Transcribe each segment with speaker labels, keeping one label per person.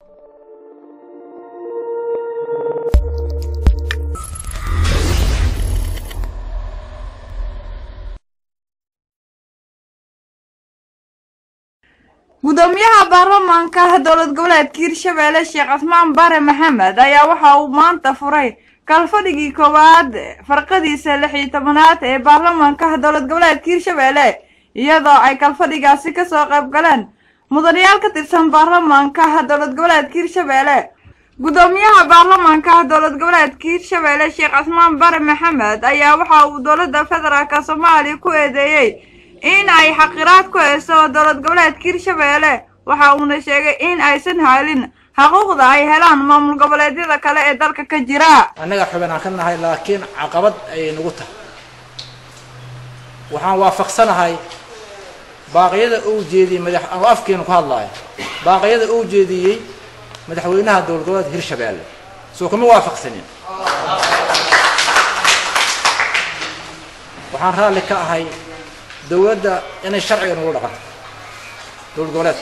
Speaker 1: gudoomiyaha baarlamaanka dowlad goboleedka hirshabelle sheekh casmaan bare maxamed ayaa waxa uu maanta furay kalfadhigii koowaad farqadiisa lix iyo tobanaad ee baarlamaanka dowlad goboleedka hirshabelle iyadoo ay kalfadhigaasi kasoo qayb galeen mudanayaal ka tirsan baarlamaanka dowlad goboleedka hirshabelle gudoomiyaha baarlamaanka dowlad goboleedka hirshabelle sheekh casmaan bare maxamed ayaa waxa uu dowladda federaalk soomaaliya ku eedeeyey in ay xaqiraad ku hayso dowlad goboleedka hirshabelle waxa uuna sheegay in aysan helin xuquuqda ay helaan maamul goboleedyada kale ee dalka ka jira
Speaker 2: annaga xubin aan ka nahay laakiin caqabad ayay nagu tahay waxaan waafaqsanahay baaqyada uu jeediyey madax anu afkeenu ku hadlaayo baaqyada uu jeediyey madaxweynaha dowlad goboleedka hirshabelle soo kama waafaqsanin waxaan raalli ka ahay dowladda inay sharciga nagu dhaqanto dowlad goboleedka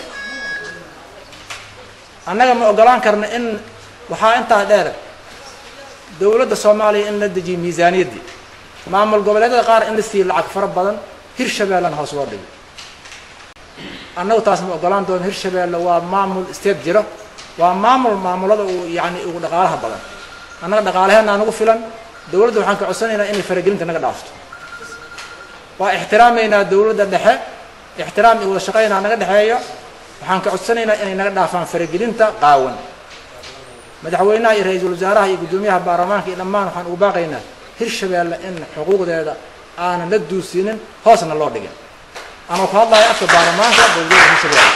Speaker 2: annaga ma ogolaan karna in waxaa intaa dheer dowladda soomaaliya in la dejiyo miisaaniyaddii maamul goboleedyada qaar in la siiyo lacag fara badan hirshabellena hoos loo dhigo annagu taas ma ogolaan doono hirshabelle waa maamul state jiro waa maamul maamulada uu yani ugu dhaqaalaha badan annaga dhaqaalaheena nagu filan dowladda waxaan ka codsanaynaa inay faragelinta naga dhaafto waa ixtiraamaynaa dowladda dhexe ixtiraam iyo wada shaqaynaa naga dhexeeya waxaan ka codsanaynaa inay naga dhaafaan faragelinta qaawan madaxweynaha iyo ra-iisul wasaaraha iyo guddoomiyaha baarlamaanka iyo dhammaan waxaan ugu baaqaynaa hirshabelle in xuquuqdeeda aanan la duusinin hoosna loo dhigin anuu ka hadlayo afka baarlamaanka dowladda hirshabelle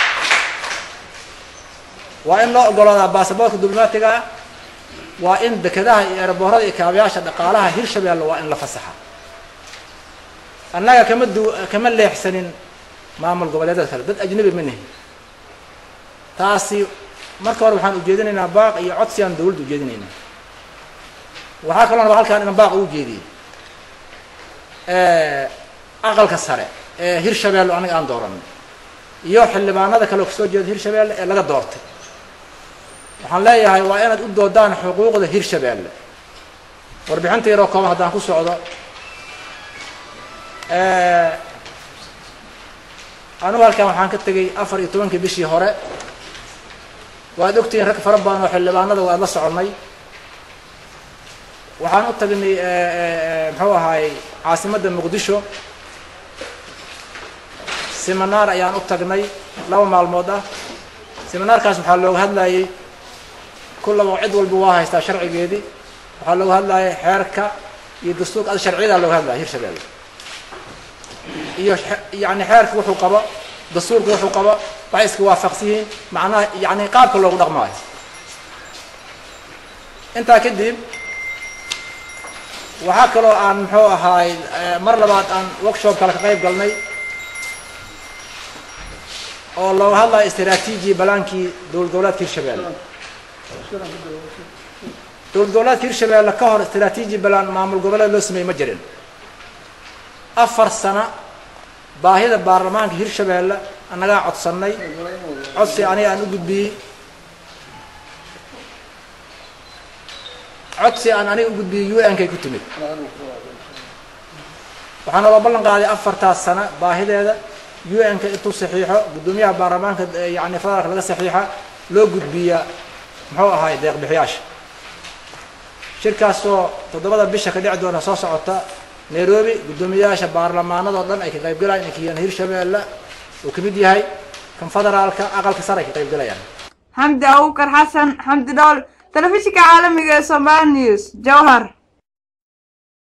Speaker 2: waa in loo ogolaadaa baasaboorka diblomaatiga ah waa in dekedaha iyo eeraboorada iyo kaabayaasha dhaqaalaha hirshabelle waa in la fasaxa annaga kama du kama leexsanin maamul goboleedyada kale dad ajnabi ma nihin taasi marka hore waxaan ujeedinaynaa baaq iyo codsi aan dowladda ujeedinaynaa waxaa kaloo raba halkaan inan baaq ugu jeediyey aqalka sare ee hirshabelle aniga aan dooranay iyo xildhibaanada kale oo kasoo jeeda hirshabelle ee laga doortay waxaan leeyahay waa inaad u doodaan xuquuqda hirshabelle warbixinta yaroo kooban haddaan ku socdo anugu halkan waxaan ka tegay afar iyo tobankii bishii hore waad ogtihiin rag fara badan oo xildhibaanada waad la soconnay waxaan u tagnay muxuu ahaay caasimadda muqdisho seminaar ayaan u tagnay laba maalmood ah seminaarkaas waxaa looga hadlayay kullaba cid walba waa haystaa sharcigeedii waxaa looga hadlayay xeerka iyo dastuurka ad sharciyadaa looga hadlaya hirshabelle iyo yani xeerka wuxuu qabo dastuurka wuxuu qabo waxay iska waafaqsan yihiin macnaha yani qaabka loogu dhaqmaayo intaa kadib waxaa kaloo aan muxuu ahaay mar labaad aan workshop kale ka qayb galnay oo looga hadlayo istraatiiji balaankii dowlad goboleedka hirshabelle dowlad goboleedka hirshabelle ka hor istraatiiji balaan maamul goboleed loo sameeyey ma jirin afar sano baahida baarlamaanka hirshabelle annagaa codsannay codsi aniga aan u gudbiyey codsi aan aniga u gudbiyey u n kay ku timid waxaa naloo ballan qaaday afartaas sano baahideeda u n ka intuu saxiixo guddoomiyaha baarlamaanka yani federaalka laga saxiixa loo gudbiya muxuu ahaay deeqbixiyaasha shirkaasoo toddobada bisha ka dhici doona soo socota nairobi guddoomiyayaasha baarlamaanadoo dhan ay ka qaybgalayaan inkiyan hirshabelle uu ka mid yahay kan federaalka aqalka sare ay ka qaybgalayaan
Speaker 1: xamdi abukar xasan xamdi dhool telefishinka caalamiga ee somaali news jowhar